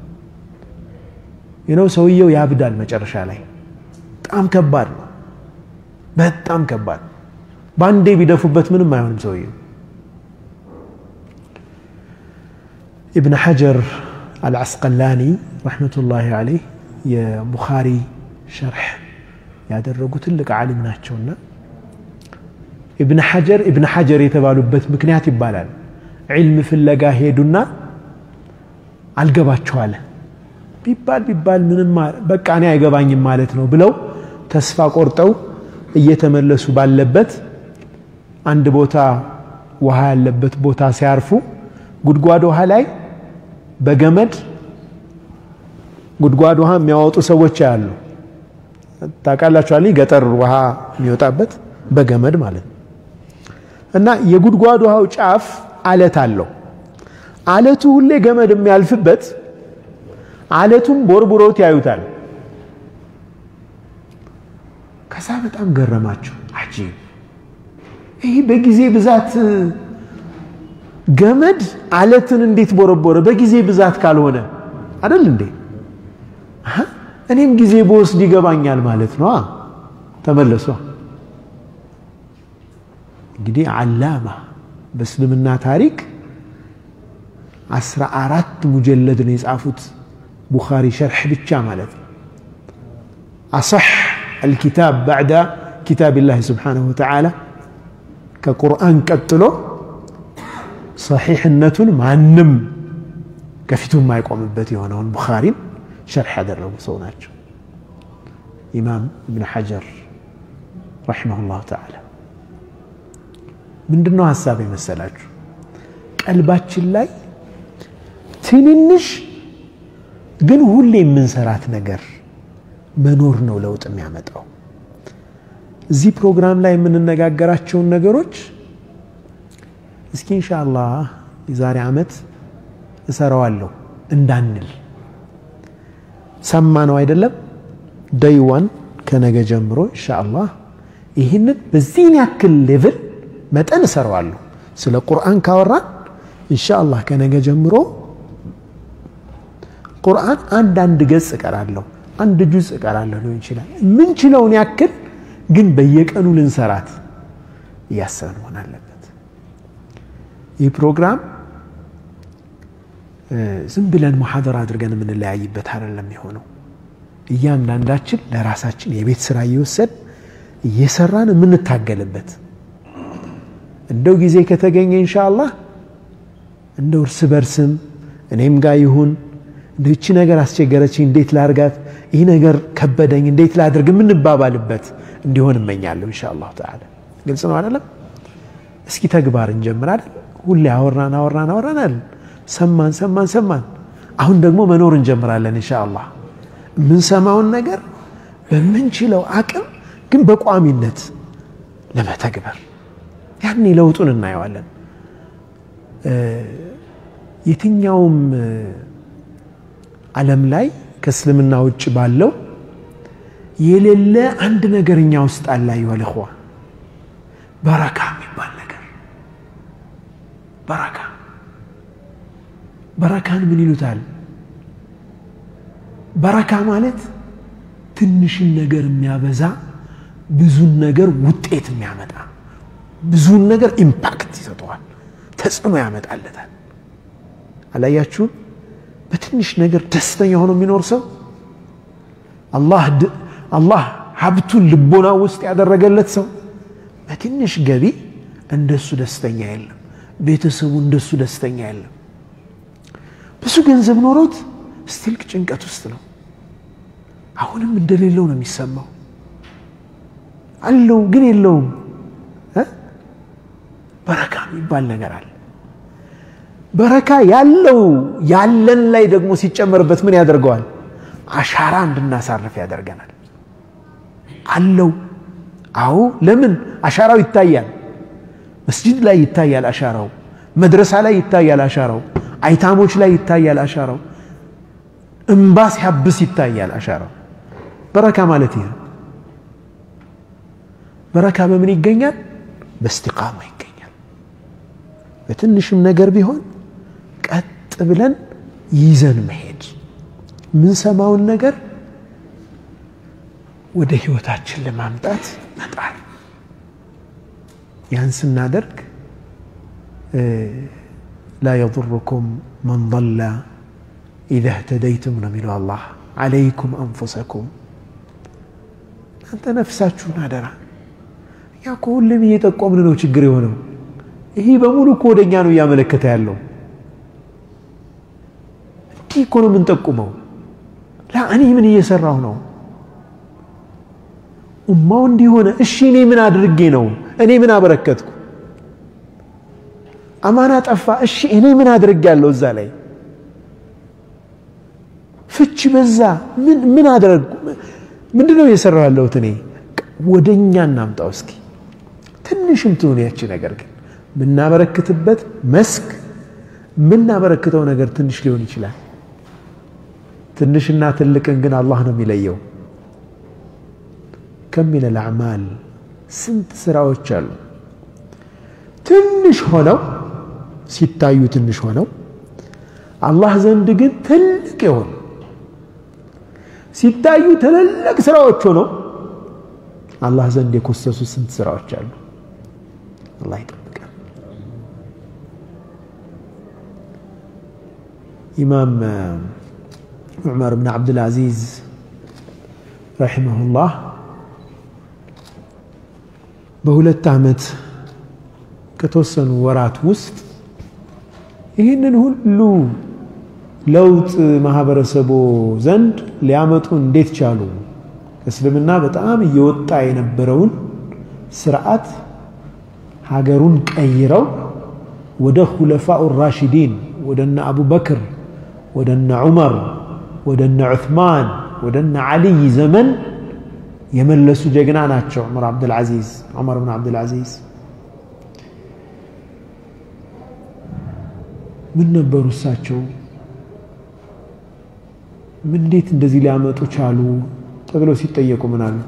ነው። ሰውየው ያብዳል መጨረሻ ላይ። በጣም ከባድ ነው። በጣም ከባድ በአንዴ ቢደፉበት ምንም አይሆንም ሰውየው። ኢብን ሐጀር አልዓስቀላኒ ረሕመቱላሂ ዓለይህ የቡኻሪ ሸርሕ ያደረጉ ትልቅ ዓሊም ናቸውና ኢብን ሐጀር ኢብን ሐጀር የተባሉበት ምክንያት ይባላል። ዒልም ፍለጋ ሄዱና አልገባቸዋለ ቢባል ቢባል ምንም በቃ እኔ አይገባኝም ማለት ነው ብለው ተስፋ ቆርጠው እየተመለሱ ባለበት አንድ ቦታ ውሃ ያለበት ቦታ ሲያርፉ ጉድጓድ ውሃ ላይ በገመድ ጉድጓድ ውሃ የሚያወጡ ሰዎች ያሉ ታውቃላችኋል። ገጠር ውሃ የሚወጣበት በገመድ ማለት ነው። እና የጉድጓድ ውሃው ጫፍ አለት አለው። አለቱ ሁሌ ገመድ የሚያልፍበት አለቱን ቦርቡሮት ያዩታል። ከዛ በጣም ገረማቸው። አጂብ ይህ በጊዜ ብዛት ገመድ አለትን እንዴት ቦረቦረ? በጊዜ ብዛት ካልሆነ አይደል እንዴ? እኔም ጊዜ በወስድ ይገባኛል ማለት ነው። ተመለሷ። እንግዲህ አላማ በእስልምና ታሪክ አስራ አራት ሙጀለድ ነው የጻፉት ቡኻሪ ሸርሕ ብቻ ማለት ነው። አሰሕ አልኪታብ ባዕዳ ኪታብላህ ስብሓነሁ ወተዓላ ከቁርአን ቀጥሎ ሰሒሕነቱን ማንም ከፊቱ የማይቆምበት የሆነውን ቡኻሪን ሸርሕ ያደረጉ ሰው ናቸው። ኢማም እብን ሐጀር ረሒመሁላሁ ተዓላ ምንድን ነው ሀሳብ የመሰላችሁ? ቀልባችን ላይ ትንንሽ ግን ሁሌ የምንሰራት ነገር መኖር ነው ለውጥ የሚያመጣው። እዚህ ፕሮግራም ላይ የምንነጋገራቸውን ነገሮች እስኪ ኢንሻአላህ የዛሬ ዓመት እሰራዋለሁ እንዳንል ሰማ ነው አይደለም። ደይዋን ከነገ ጀምሮ ኢንሻአላህ ይህንን በዚህን ያክል ሌቭል መጠን እሰራዋለሁ። ስለ ቁርአን ካወራን ኢንሻአላህ ከነገ ጀምሮ ቁርአን አንድ አንድ ገጽ እቀራለሁ፣ አንድ ጁዝ እቀራለሁ ሊሆን ይችላል። የምንችለውን ያክል ግን በየቀኑ ልንሰራት እያሰብን መሆን አለበት። ይህ ፕሮግራም ዝም ብለን ሙሐደራ አድርገን የምንለያይበት አይደለም የሆነው። እያንዳንዳችን ለራሳችን የቤት ስራ እየወሰድ እየሰራን የምንታገልበት እንደው ጊዜ ከተገኘ ኢንሻአላህ እንደው እርስ በርስም እኔም ጋር ይሁን እንደው ይቺ ነገር አስቸገረችኝ፣ እንዴት ላርጋት፣ ይህ ነገር ከበደኝ፣ እንዴት ላድርግ የምንባባልበት እንዲሆን እመኛለሁ ኢንሻአላህ ተዓላ። ግልጽ ነው አይደለም? እስኪ ተግባር እንጀምር አይደል? ሁሌ አወራን አወራን አወራን አይደል? ሰማን ሰማን ሰማን። አሁን ደግሞ መኖር እንጀምራለን ኢንሻአላህ። የምንሰማውን ነገር በምንችለው አቅም ግን በቋሚነት ለመተግበር ያኔ ለውጡን እናየዋለን። የትኛውም ዓለም ላይ ከእስልምና ውጭ ባለው የሌለ አንድ ነገር እኛ ውስጥ አለ። ይወልኸዋ በረካ የሚባል ነገር በረካ በረካን ምን ይሉታል? በረካ ማለት ትንሽን ነገር የሚያበዛ ብዙን ነገር ውጤት የሚያመጣ ብዙን ነገር ኢምፓክት ይሰጠዋል፣ ተጽዕኖ ያመጣለታል። አላያችሁም? በትንሽ ነገር ደስተኛ ሆኖ የሚኖር ሰው አላህ ሀብቱን ልቦና ውስጥ ያደረገለት ሰው በትንሽ ገቢ እንደሱ ደስተኛ የለም። ቤተሰቡ እንደሱ ደስተኛ የለም። ብዙ ገንዘብ ኖሮት ስቲልክ ጭንቀት ውስጥ ነው። አሁንም እንደሌለው ነው የሚሰማው። አለው ግን የለውም። በረካ የሚባል ነገር አለ። በረካ ያለው ያለን ላይ ደግሞ ሲጨመርበት ምን ያደርገዋል? አሻራ እንድናሳርፍ ያደርገናል። አለው። አዎ፣ ለምን አሻራው ይታያል። መስጂድ ላይ ይታያል አሻራው፣ መድረሳ ላይ ይታያል አሻራው፣ አይታሞች ላይ ይታያል አሻራው፣ እምባ ሲያብስ ይታያል አሻራው። በረካ ማለት ይሄ በረካ በምን ይገኛል? በእስቲቃማ ይገኛል። በትንሽም ነገር ቢሆን ቀጥ ብለን ይዘን መሄድ የምንሰማውን ነገር ወደ ህይወታችን ለማምጣት መጣር። ያን ስናደርግ ላ የضርኩም መን ضለ ኢዛ እህተደይቱም ነው የሚለው አላህ። ዓለይኩም አንፉሰኩም እናንተ ነፍሳችሁን አደራ። እኛ እኮ ሁሌም እየጠቆምን ነው ችግር የሆነው። ይህ በሙሉ እኮ ወደ እኛ ነው እያመለከተ ያለው። እንዲህ እኮ ነው የምንጠቁመው። ላ እኔ ምን እየሰራሁ ነው? ኡማው እንዲሆነ እሺ፣ እኔ ምን አድርጌ ነው? እኔ ምን አበረከትኩ? አማና ጠፋ፣ እሺ፣ እኔ ምን አድርጌ ያለው? እዛ ላይ ፍቺ በዛ፣ ምን አደረግኩ? ምንድን ነው እየሰራሁ ያለሁት? እኔ ወደ እኛ እናምጣው እስኪ። ትንሽም ትሁን ያቺ ነገር ግን የምናበረክትበት መስክ የምናበረክተው ነገር ትንሽ ሊሆን ይችላል። ትንሽና ትልቅን ግን አላህ ነው የሚለየው። ከሚነ ልአዕማል ስንት ስራዎች አሉ ትንሽ ሆነው ሲታዩ ትንሽ ሆነው አላህ ዘንድ ግን ትልቅ የሆኑ ሲታዩ ትልልቅ ስራዎች ሆነው አላህ ዘንድ የኮሰሱ ስንት ስራዎች አሉ። አላህ ይጠብቃል። ኢማም ዑመር ብን ዓብድልዓዚዝ ረሒመሁላህ በሁለት ዓመት ከተወሰኑ ወራት ውስጥ ይህንን ሁሉ ለውጥ ማህበረሰቡ ዘንድ ሊያመጡ እንዴት ቻሉ? እስልምና በጣም እየወጣ የነበረውን ስርዓት ሀገሩን ቀይረው ወደ ሁለፋኡ ራሽዲን ወደነ አቡበክር ወደነ ዑመር ወደነ ዑትማን ወደነ ዓልይ ዘመን የመለሱ ጀግና ናቸው። ዑመር ዓብድልዓዚዝ ዑመር ብን ዓብድልዓዚዝ ምን ነበሩ እሳቸው? ምን እንዴት እንደዚህ ሊያመጡ ቻሉ ተብለው ሲጠየቁ ምን አሉ?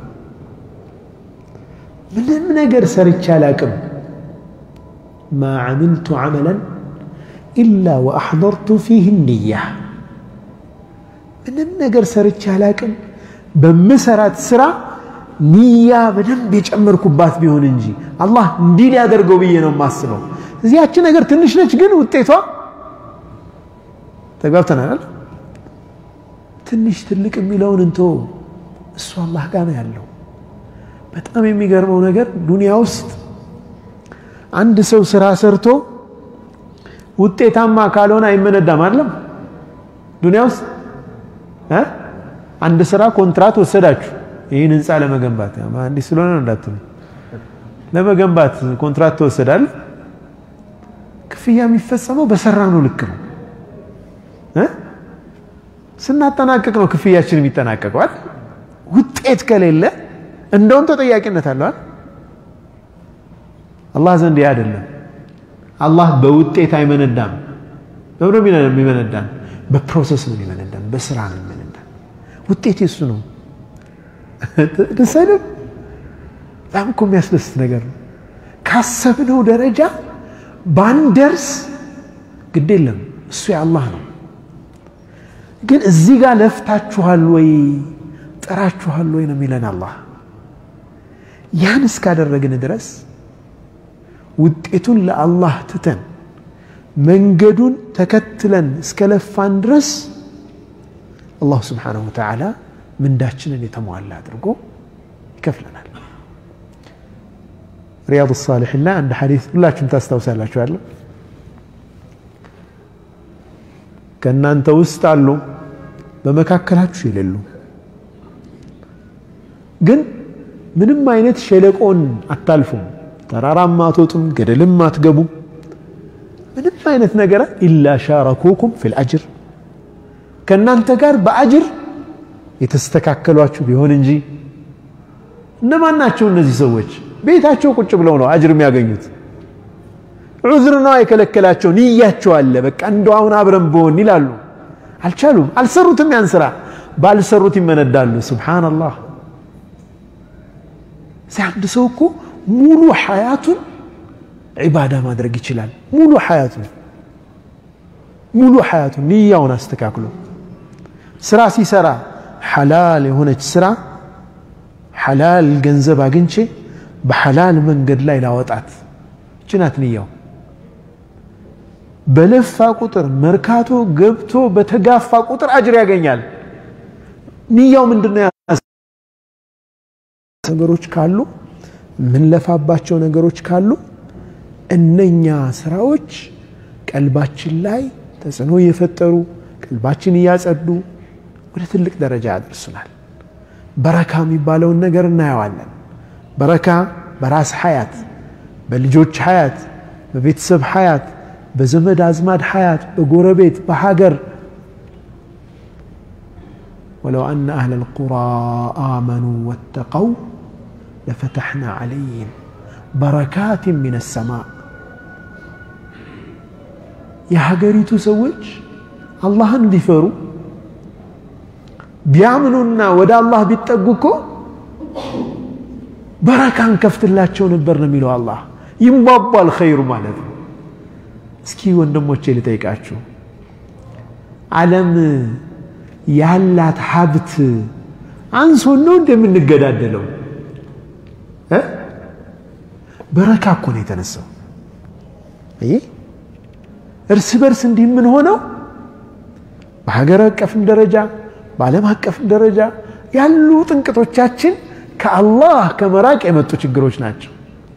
ምንም ነገር ሰርቼ አላቅም። ማ ዓምልቱ ዓመለን ኢላ ወአሕضርቱ ፊህ ንያ። ምንም ነገር ሰርቼ አላቅም በምሰራት ስራ ንያ በደንብ የጨመርኩባት ቢሆን እንጂ አላህ እንዲህ ሊያደርገው ብዬ ነው የማስበው። እዚያች ነገር ትንሽ ነች፣ ግን ውጤቷ ተግባብተናል። ትንሽ ትልቅ የሚለውን እንቶ እሱ አላህ ጋር ነው ያለው። በጣም የሚገርመው ነገር ዱንያ ውስጥ አንድ ሰው ስራ ሰርቶ ውጤታማ ካልሆነ አይመነዳም። አይደለም ዱንያ ውስጥ አንድ ስራ ኮንትራት ወሰዳችሁ፣ ይህን ህንፃ ለመገንባት እንዲህ ስለሆነ ነው እንዳትሉ፣ ለመገንባት ኮንትራት ተወሰዳል። ክፍያ የሚፈጸመው በሰራ ነው ልክ ነው። ስናጠናቀቅ ነው ክፍያችን የሚጠናቀቀዋል። ውጤት ከሌለ እንደውም ተጠያቂነት አለዋል። አላህ ዘንድ ያ አይደለም። አላህ በውጤት አይመነዳም። በምንም የሚመነዳን በፕሮሰስ ነው የሚመነዳን፣ በስራ ነው የሚመነዳን። ውጤት የሱ ነው። ደስ አይልም? በጣም እኮ የሚያስደስት ነገር ነው። ካሰብነው ደረጃ ባንደርስ ግድ የለም እሱ የአላህ ነው። ግን እዚህ ጋር ለፍታችኋል ወይ ጥራችኋል ወይ ነው የሚለን አላህ። ያን እስካደረግን ድረስ ውጤቱን ለአላህ ትተን መንገዱን ተከትለን እስከለፋን ድረስ አላሁ ስብሓነሁ ወተዓላ ምንዳችንን የተሟላ አድርጎ ይከፍለናል። ሪያድ ሳሊሒን ላይ አንድ ሐዲስ ሁላችሁም ታስታውሳላችኋለሁ። ከእናንተ ውስጥ አሉ በመካከላችሁ የሌሉ ግን ምንም አይነት ሸለቆን አታልፉም፣ ተራራም አትወጡም፣ ገደልም አትገቡም። ምንም አይነት ነገር ኢላ ሻረኩኩም ፊል አጅር ከእናንተ ጋር በአጅር የተስተካከሏችሁ ቢሆን እንጂ። እነማን ናቸው እነዚህ ሰዎች? ቤታቸው ቁጭ ብለው ነው አጅር የሚያገኙት። ዑዝር ነው የከለከላቸው። ንያቸው አለ። በቃ እንደው አሁን አብረን በሆን ይላሉ። አልቻሉም፣ አልሰሩትም። ያን ስራ ባልሰሩት ይመነዳሉ። ሱብሓነላህ። እዚህ አንድ ሰው እኮ ሙሉ ሐያቱን ዒባዳ ማድረግ ይችላል። ሙሉ ሐያቱን ሙሉ ሐያቱን ንያውን አስተካክሎ ስራ ሲሰራ ሐላል የሆነች ስራ ሐላል ገንዘብ አግኝቼ በሐላል መንገድ ላይ ላወጣት ጭናት ንያው በለፋ ቁጥር መርካቶ ገብቶ በተጋፋ ቁጥር አጅር ያገኛል። ንያው ምንድነው? ነገሮች ካሉ ምንለፋባቸው ነገሮች ካሉ እነኛ ስራዎች ቀልባችን ላይ ተጽዕኖ እየፈጠሩ ቀልባችን እያጸዱ ወደ ትልቅ ደረጃ ያደርሱናል። በረካ የሚባለውን ነገር እናየዋለን። በረካ በራስ ሐያት፣ በልጆች ሐያት፣ በቤተሰብ ሐያት፣ በዘመድ አዝማድ ሐያት፣ በጎረቤት፣ በሀገር ወለው አነ አህለል ቁራ አመኑ ወተቀው ለፈተሕና ዐለይህም በረካትን ሚነ ሰማእ የሀገሪቱ ሰዎች አላህን ቢፈሩ ቢያምኑና ወደ አላህ ቢጠጉ እኮ በረካን ከፍትላቸው ነበር ነው የሚለው አላህ። ይንቧቧል ኸይሩ ማለት ነው። እስኪ ወንድሞቼ ልጠይቃችሁ፣ ዓለም ያላት ሀብት አንሶን ነው እንደምንገዳደለው? በረካ እኮ ነው የተነሳው። ይህ እርስ በርስ እንዲህ የምንሆነው በሀገር አቀፍም ደረጃ በዓለም አቀፍም ደረጃ ያሉ ጥንቅቶቻችን ከአላህ ከመራቅ የመጡ ችግሮች ናቸው።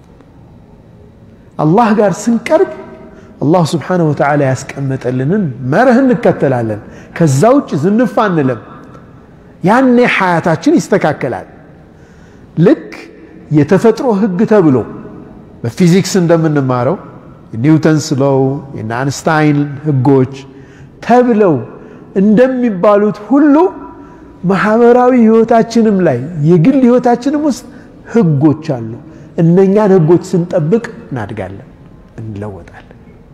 አላህ ጋር ስንቀርብ አላህ ስብሓነሁ ወተዓላ ያስቀመጠልንን መርህ እንከተላለን። ከዛ ውጭ ዝንፍ አንለም። ያኔ ሐያታችን ይስተካከላል። ልክ የተፈጥሮ ህግ ተብሎ በፊዚክስ እንደምንማረው የኒውተንስ ሎው የነ አንስታይን ህጎች ተብለው እንደሚባሉት ሁሉ ማህበራዊ ህይወታችንም ላይ የግል ህይወታችንም ውስጥ ህጎች አሉ። እነኛን ህጎች ስንጠብቅ እናድጋለን፣ እንለወጣለን።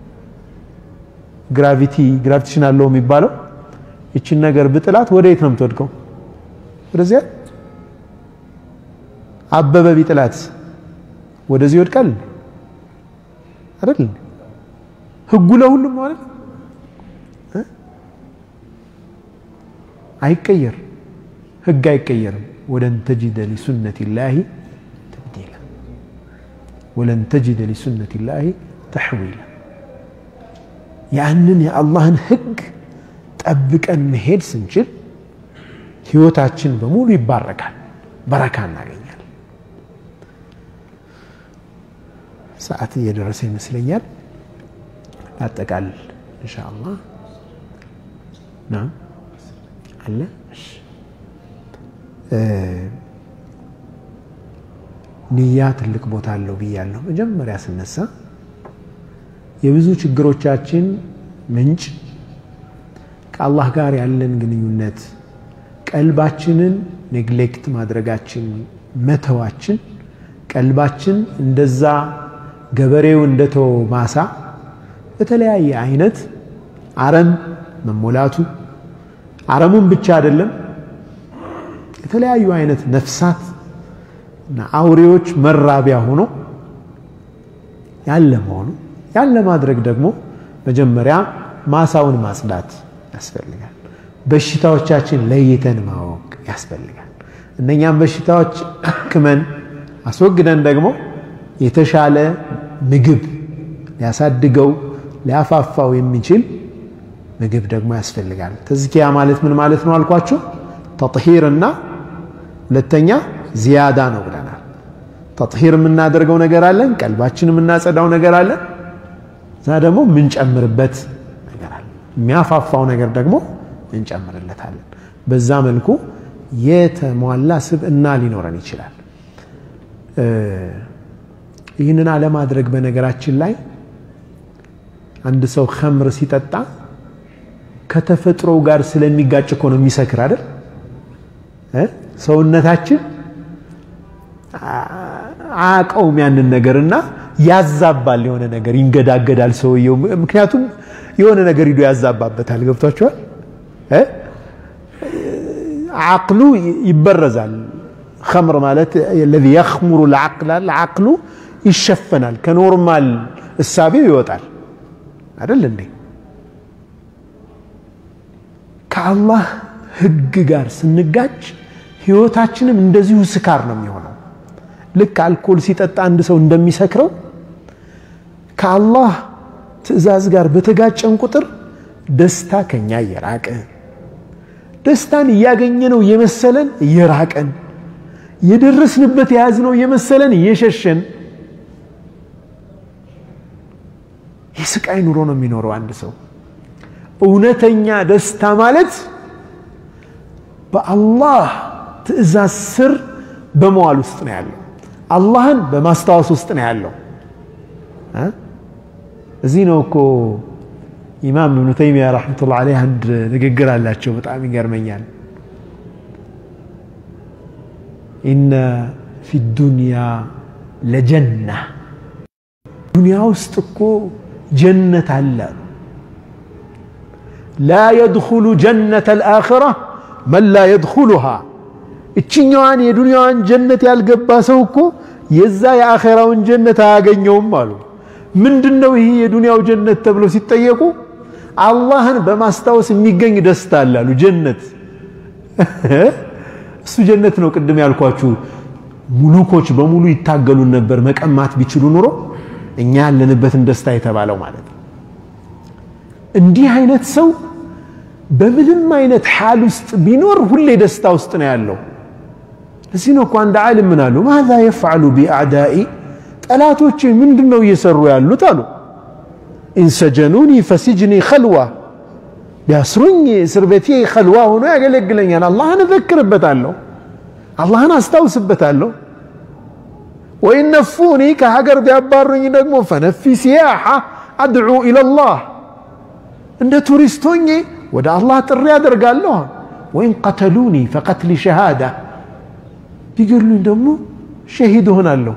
ግራቪቲ ግራቪቴሽን አለው የሚባለው ይችን ነገር ብጥላት ወደ የት ነው የምትወድቀው? ወደዚያ። አበበ ቢጥላት ወደዚህ ይወድቃል አይደል? ህጉ ለሁሉም ማለት አይቀየር ህግ አይቀየርም። ወለን ተጅደ ሊሱነት ላሂ ተብዲላ ወለን ተጅደ ሊሱነት ላሂ ተሕዊላ። ያንን የአላህን ህግ ጠብቀን መሄድ ስንችል ህይወታችን በሙሉ ይባረካል፣ በረካ እናገኛለን። ሰዓት እየደረሰ ይመስለኛል። ላጠቃልል ኢንሻአላህ ና አለ ንያ ትልቅ ቦታ አለው ብያለሁ። መጀመሪያ ስነሳ የብዙ ችግሮቻችን ምንጭ ከአላህ ጋር ያለን ግንኙነት ቀልባችንን ኔግሌክት ማድረጋችን መተዋችን፣ ቀልባችን እንደዛ ገበሬው እንደተወ ማሳ በተለያየ አይነት አረም መሞላቱ አረሙን ብቻ አይደለም የተለያዩ አይነት ነፍሳት እና አውሬዎች መራቢያ ሆኖ ያለ መሆኑ ያን ለማድረግ ደግሞ መጀመሪያ ማሳውን ማጽዳት ያስፈልጋል። በሽታዎቻችን ለይተን ማወቅ ያስፈልጋል። እነኛም በሽታዎች አክመን አስወግደን ደግሞ የተሻለ ምግብ ሊያሳድገው ሊያፋፋው የሚችል ምግብ ደግሞ ያስፈልጋል። ተዝኪያ ማለት ምን ማለት ነው አልኳችሁ? ተጥሂርና ሁለተኛ ዚያዳ ነው ብለናል። ተጥሂር የምናደርገው ነገር አለን፣ ቀልባችን የምናጸዳው ነገር አለን። እዛ ደግሞ የምንጨምርበት ነገር አለ፣ የሚያፋፋው ነገር ደግሞ እንጨምርለታለን። በዛ መልኩ የተሟላ ስብዕና ሊኖረን ይችላል። ይህንን አለማድረግ በነገራችን ላይ አንድ ሰው ኸምር ሲጠጣ ከተፈጥሮው ጋር ስለሚጋጭ እኮ ነው የሚሰክር አይደል? ሰውነታችን አያውቀውም ያንን ነገርና ያዛባል፣ የሆነ ነገር ይንገዳገዳል ሰውየው። ምክንያቱም የሆነ ነገር ሂዶ ያዛባበታል። ገብቷቸዋል። አቅሉ ይበረዛል። ኸምር ማለት ለዚ የኽሙሩ ልዓቅል አቅሉ ይሸፈናል፣ ከኖርማል እሳቤው ይወጣል። አይደል እንዴ? ከአላህ ህግ ጋር ስንጋጭ ህይወታችንም እንደዚሁ ስካር ነው የሚሆነው። ልክ አልኮል ሲጠጣ አንድ ሰው እንደሚሰክረው ከአላህ ትዕዛዝ ጋር በተጋጨን ቁጥር ደስታ ከኛ እየራቀ ደስታን እያገኘ ነው የመሰለን እየራቀን የደረስንበት የያዝነው የመሰለን እየሸሸን የስቃይ ኑሮ ነው የሚኖረው አንድ ሰው። እውነተኛ ደስታ ማለት በአላህ ትዕዛዝ ስር በመዋል ውስጥ ነው ያለው። አላህን በማስታወስ ውስጥ ነው ያለው። እዚህ ነው እኮ ኢማም እብኑ ተይሚያ ረሕመቱላህ ዓለይህ አንድ ንግግር አላቸው፣ በጣም ይገርመኛል። ኢነ ፊ ዱንያ ለጀና ዱንያ ውስጥ እኮ ጀነት አለ። ላ የድኹሉ ጀነተ ልአኽራ መን ላ የድኹሉሃ እችኛዋን የዱንያዋን ጀነት ያልገባ ሰው እኮ የዛ የአኼራውን ጀነት አያገኘውም አሉ። ምንድን ነው ይህ የዱንያው ጀነት ተብሎ ሲጠየቁ አላህን በማስታወስ የሚገኝ ደስታ አላሉ። ጀነት እሱ ጀነት ነው። ቅድም ያልኳችሁ ሙሉኮች በሙሉ ይታገሉን ነበር መቀማት ቢችሉ ኑሮ እኛ ያለንበትን ደስታ የተባለው ማለት ነው። እንዲህ አይነት ሰው በምንም አይነት ሓል ውስጥ ቢኖር ሁሌ ደስታ ውስጥ ነው ያለው። እዚህ ነው እኮ አንድ ዓሊም ምን አሉ፣ ማዛ የፍዓሉ ቢአዕዳኢ ጠላቶቼ ምንድን ነው እየሰሩ ያሉት አሉ። ኢንሰጀኑኒ ፈሲጅኒ ኸልዋ ቢያስሩኝ እስር ቤቴ ኸልዋ ሆኖ ያገለግለኛል። አላህን እዘክርበታለሁ፣ አላህን አስታውስበታለሁ። ወኢን ነፉኒ ከሀገር ቢያባሩኝ ደግሞ ፈነፊ ሲያሓ አድዑ ኢለላህ እንደ ቱሪስት ሆኜ ወደ አላህ ጥሪ አደርጋለሁ። ወይን ቀተሉኒ ፈቀትሊ ሸሃዳ ቢገሉኝ ደግሞ ሸሂድ እሆናለሁ።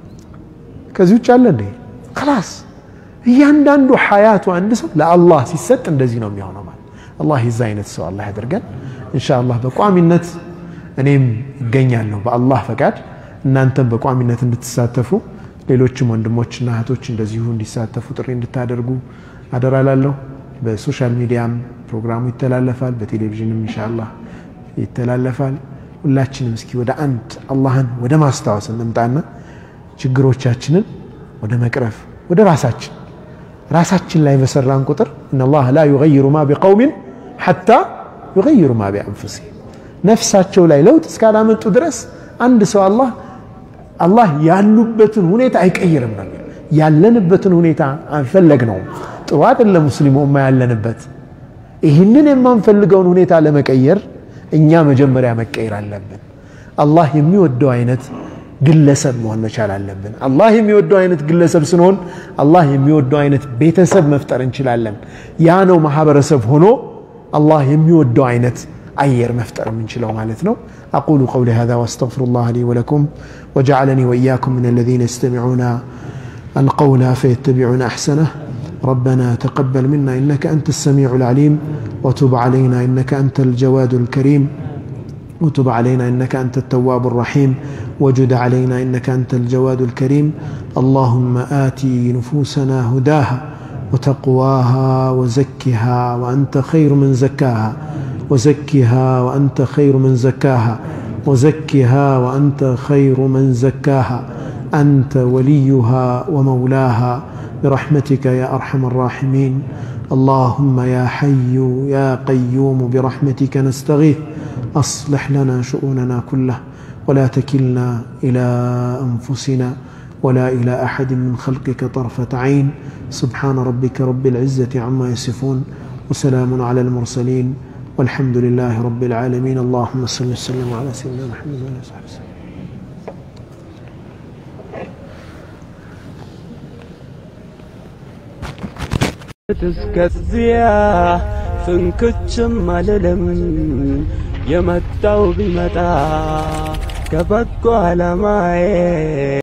ከዚህ ውጭ አለ እንዴ? ክላስ እያንዳንዱ ሐያቱ አንድ ሰው ለአላህ ሲሰጥ እንደዚህ ነው የሚሆነው። ማለት አላህ የዛ አይነት ሰው አላህ ያደርገን። ኢንሻአላህ በቋሚነት እኔም እገኛለሁ በአላህ ፈቃድ፣ እናንተም በቋሚነት እንድትሳተፉ ሌሎችም ወንድሞችና እህቶች እንደዚሁ እንዲሳተፉ ጥሪ እንድታደርጉ አደራላለሁ። በሶሻል ሚዲያም ፕሮግራሙ ይተላለፋል፣ በቴሌቪዥንም ኢንሻአላህ ይተላለፋል። ሁላችንም እስኪ ወደ አንድ አላህን ወደ ማስታወስ እንምጣና ችግሮቻችንን ወደ መቅረፍ ወደ ራሳችን ራሳችን ላይ በሰራን ቁጥር ኢነላህ ላ ዩገይሩ ማ ቢቀውሚን ሐታ ዩገይሩ ማ ቢአንፉሲሂም ነፍሳቸው ላይ ለውጥ እስካላመጡ ድረስ አንድ ሰው አላህ አላህ ያሉበትን ሁኔታ አይቀይርም ነው ያለንበትን ሁኔታ አንፈለግነውም። ጥሩ አይደለም ሙስሊሙ ኡማ ያለንበት። ይህንን የማንፈልገውን ሁኔታ ለመቀየር እኛ መጀመሪያ መቀየር አለብን። አላህ የሚወደው አይነት ግለሰብ መሆን መቻል አለብን። አላህ የሚወደው አይነት ግለሰብ ስንሆን አላህ የሚወደው አይነት ቤተሰብ መፍጠር እንችላለን። ያ ነው ማህበረሰብ ሆኖ አላህ የሚወደው አይነት አየር መፍጠር የምንችለው ማለት ነው። አቁሉ ቀውሊ ሃዛ ወአስተግፊሩላህ ሊ ወለኩም ወጀዐለኒ ወኢያኩም ሚነ ለዚነ የስተሚዑነ القول فيتبعون أحسنه ربنا تقبل منا إنك أنت السميع العليم وتب علينا إنك أنت الجواد الكريم وتب علينا إنك أنت التواب الرحيم وجد علينا إنك أنت الجواد الكريم اللهم آتي نفوسنا هداها وتقواها وزكها وأنت خير من زكاها وزكها وأنت خير من زكاها وزكها وأنت خير من زكاها أنت وليها ومولاها برحمتك يا أرحم الراحمين اللهم يا حي يا قيوم برحمتك نستغيث أصلح لنا شؤوننا كلها ولا تكلنا إلى أنفسنا ولا إلى أحد من خلقك طرفة عين سبحان ربك رب العزة عما يصفون وسلام على المرسلين والحمد لله رب العالمين اللهم صل وسلم على سيدنا محمد وعلى آله وصحبه وسلم እስከዚያ ፍንክችም አልልም የመጣው ቢመጣ ከበጎ ዓላማዬ